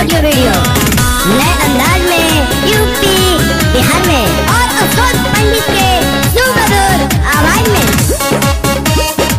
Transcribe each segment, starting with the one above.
audio video नए अंदाज में यूपी बिहार में और अफरोज पंडित के सुमधुर आवाज में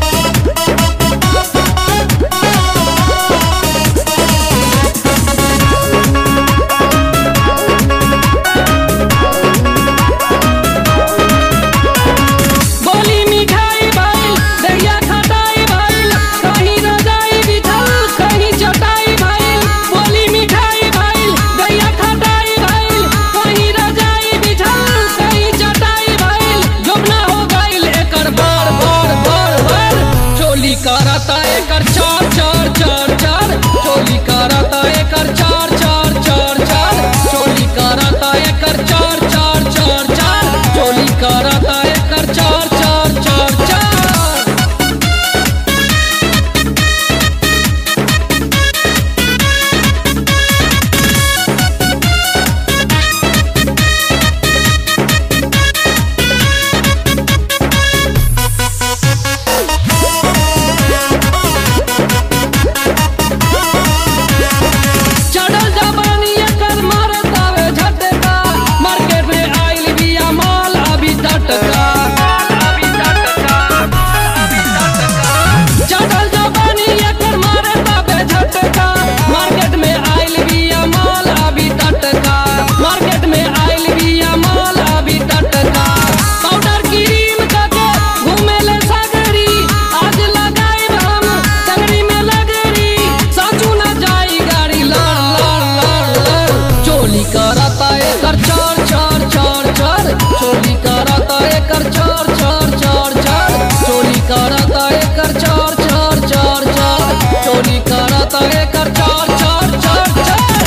बोली मिठाई भइल दहिया खटाई भइल कहीं रजाई बिछल कहीं चटाई भइल बोली मिठाई भइल दहिया खटाई भइल कहीं रजाई बिछल कहीं चटाई भइल जोबना हो गइल एकर बार बार बार बार चोली करता एकर चार चार चार चार चोली करता एकर चार चार चार चार चोली करता एकर चार चार चार चार चोली करता एकर चार चार चार चार चढ़ल जवानी एकर मारत आवे झटका मार्केट में आइल बिया माल अभी टटका चढ़ल जवानी एकर मारत आवे झटका मार्केट में आइल बिया माल अभी टटका मार्केट में आइल बिया माल अभी टटका पाउडर क्रीम करके घूमेले सगरी आज लगाई हम सगरी में लगरी साचू न जाई गाड़ी लड़ लड़ लड़ लड़ चोली करता एकर चार चार चार चार चोली करता एकर चार चार चार चार चोली करता एकर चार चार चार चार चोली करता एकर चार चार चार चार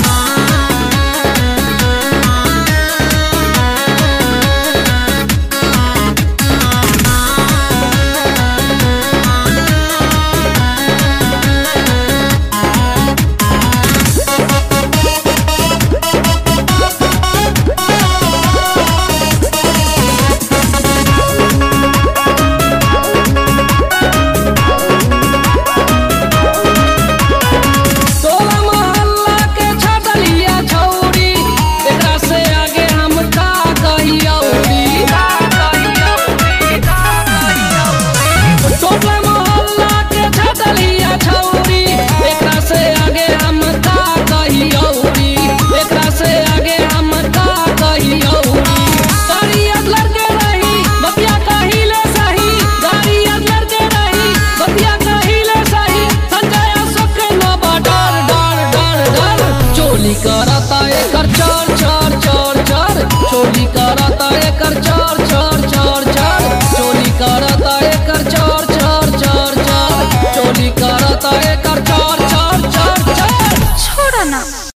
टोला मोहल्ला के छटलिया छौरी एकरा से आगे हम का कही औरी टोला मोहल्ला के छटलिया छौरी एकरा से आगे हम का कही औरी एकरा से आगे हम का कही औरी गाड़ी अदलर के रही बतिया कहिले सही गाड़ी अदलर के रही बतिया कहिले सही संजय अशोक के नबा डर डर डर डर चोली करता एकर चार चार चार चार चोली करता एकर चार